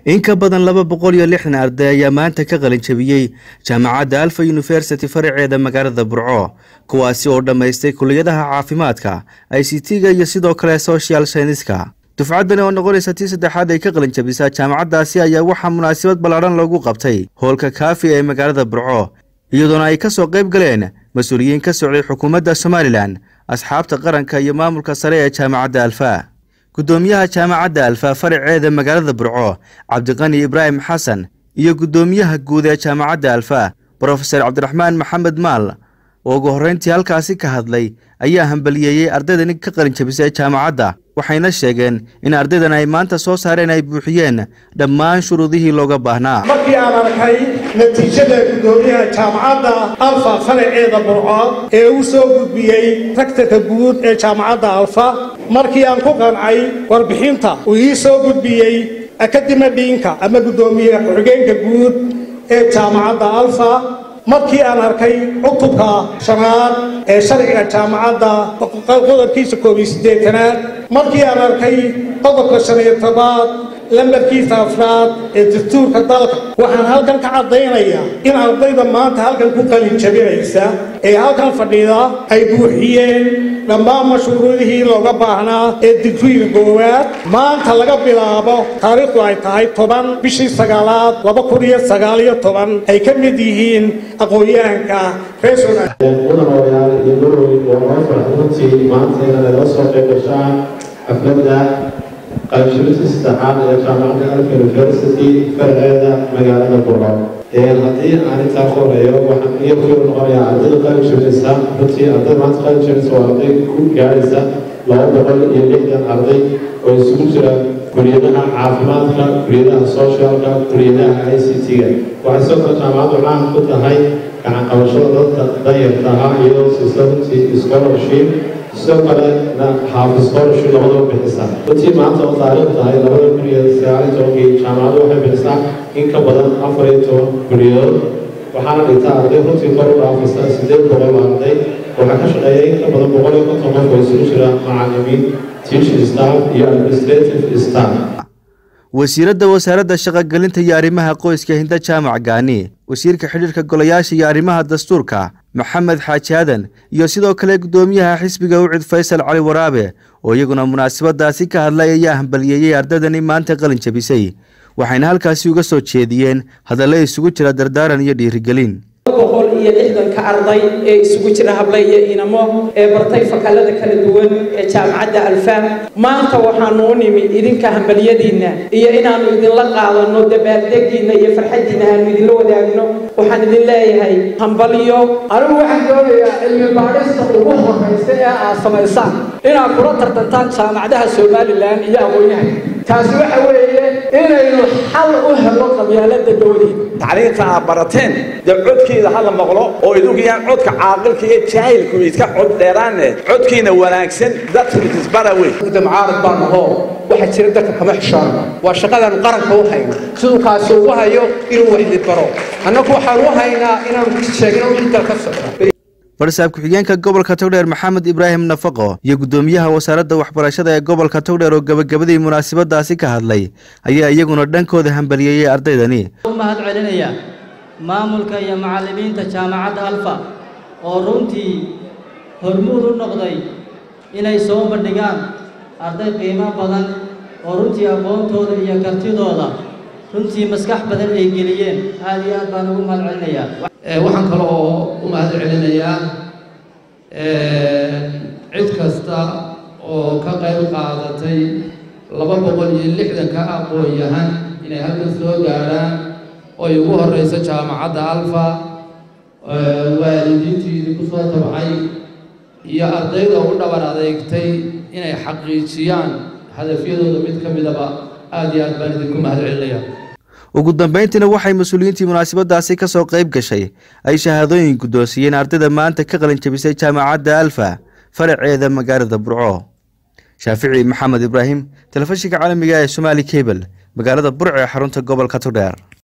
in ka badan laba boqol iyo lixdan arday ayaa maanta ka qalin jabiyey jaamacadda alfa university faraceeda magaalada burco kuwaasi oo dhammaystay kuliyadaha caafimaadka i c t-ga iyo sidoo kale social scienska dufcaddani oo noqonaysa tii saddexaad ay ka qalin jabisaa jaamacaddaasi ayaa waxaa munaasabad ballaadhan loogu qabtay hoolka kaafi ee magaalada burco iyadoona ay ka soo qayb galeen mas-uuliyiin ka socday xukuumadda somalilan asxaabta qaranka iyo maamulka sare ee jaamacadda alfa guddoomiyaha jaamacadda alfa faraceeda magaalada burco cabdiqani ibraahim xasan iyo guddoomiyaha guud ee jaamacadda alfa brofeser cabdiraxmaan maxamed maal oo ugu horreyntii halkaasi ka hadlay ayaa hambaliyeeyey ardaydani ka qalin jabisay jaamacadda waxayna sheegeen in ardaydan ay maanta soo saareen ay buuxiyeen dhammaan shuruudihii looga baahnaa markii aan arkay natiijada guddoomiyaha jaamacadda alfa faraceeda burco ee uu soo gudbiyey ragtanka guud ee jaamacadda alfa markii aan ku qancay warbixinta uu ii soo gudbiyey akadima dhiinka ama guddoomiye ku-xigeenka guud ee jaamacadda alfa markii aan arkay cutubka shanaad ee sharciga jaamacadda qodobkiisa koob iyo siddeetanaad markii aan arkay qodobka shan iyo tobaad lambarkiisa afraad ee dastuurka dalka waxaan halkan ka caddaynayaa in ardayda maanta halkan ku qalin jabinaysa ee halkan fadhida ay buuxiyeen dhammaan mashruurudihii looga baahnaa ee digriga koowaad maanta laga bilaabo taariikhdu ay tahay toban bishii sagaalaad laba kun iyo sagaal iyo toban ay ka mid yihiin aqoon-yahanka reesona mudan odayaal iyo marweyn waa noo farxuntii maanta inaad nala soo qayb gashaan xafladda qaybshirista saddexaad ee jaamacadda alfa university faraceeda magaalada burco haddii aan intaa ku horeeyo waxaan iyo ku noqonayaa ardayda qalin jabinaysa runtii ardayda maanta qalin jabinaysa waa arday ku gaadhaysa laba boqol iyo lixdan arday oo isugu jira kuliyadaha caafimaadka kuliyadaha socialka kuliyadaha i c t-ga waxay sidoo kale jaamacaddu caan ku tahay gacan qabashada dadka danyarta ahaa iyadoo siisa runtii scholarship sidoo kalena xaafis scholarship labadaba bixisa runtii maanta oo taariikh tahay labada kun iyo sagaal iyo tobankii jaamacaddu waxay bixisaa in ka badan afar iyo toban kuliyadood waxaana dhigtaa arday runtii kor u dhaafaysa sideed boqol arday waxaa ka shaqeeya in ka badan boqol iyo konton qof oo isugu jira macallimiin teaching staff iyo administrative staff wasiiradda wasaaradda shaqogelinta iyo arrimaha qoyska hinda jaamac gaani wasiirka xidhiirka golayaasha iyo arrimaha dastuurka maxamed xaaji aadan iyo sidoo kale guddoomiyaha xisbiga ucid faysal cali waraabe oo iyaguna munaasabadaasi ka hadlay ayaa hambaliyeeyey ardaydani maanta qalin jabisay waxayna halkaasi uga soo jeediyeen hadallo isugu jira dardaaran iyo dhiirigelin boqol iyo lixdanka arday ee isugu jira hable iyo inamo ee bartay fakallada kala duwan ee jaamacadda alfaam maanta waxaanu u nimi idinka hambalyadiinna iyo inaannu idinla qaadano dabaaldegiinna iyo farxaddiinna aanu idinla wadaagno waxaan idin leeyahay hambalyo anigu waxaan doonayaa cilmi baadhista ugu horraysa ee aad samaysaan inaad kula tartantaan jaamacadaha somalilan iyo aqoon-yahan taasi waxa weeye inaynu xal u helo qabyaalada dowladeed tacliinta aad barateen dee codkiida ha la maqlo oo idugiyaan codka caaqilka iyo jaahilku iska cod dheeraane codkiina wanaagsan dadka isbara wey mucaarad baan ahoo waxaa jira dadka kama xishoona waa shaqadaanu qaranka u hayno siduu kaasi ugu hayo inuu waxdi baro annagu waxaan u haynaa inaanu ku sheegno wixii dalka socda farsaab ku-xigeenka gobolka togdheer maxamed ibraahim nafaqo iyo guddoomiyaha wasaaradda waxbarashada ee gobolka togdheer oo gebagabadii munaasabadaasi ka hadlay ayaa iyaguna dhankooda hambaliyeeyey ardaydani mahad celinaya maamulka iyo macallimiinta jaamacadda alfa oo runtii hormuud u noqday inay soo bandhigaan arday qiimo badan oo runtii aqoontooda iyo kartidooda runtii maskax badan ay geliyeen aada iyo aad baan ugu mahad celinayaa waxaan kale oo u mahad celinayaa cid kasta oo ka qayb qaadatay laba boqol iyo lixdanka aqoon-yahan inay halkan soo gaadhaan oo ay ugu horreyso jaamacadda alfa waalidiintii idinku soo tabcay iyo ardayda u dhabar adeegtay inay xaqiijiyaan hadafyadooda mid ka midaba aada iyo aad baan idinku mahad celinayaa ugu dambayntiina waxay mas-uuliyiintii munaasabadaasi ka soo qayb gashay ay shahaadooyin guddoonsiiyeen ardayda maanta ka qalin jabisay jaamacadda alfa faraceeda magaalada burco shaafici maxamed ibraahim telefishinka caalamiga ee somaali cable magaalada burco ee xarunta gobolka togdheer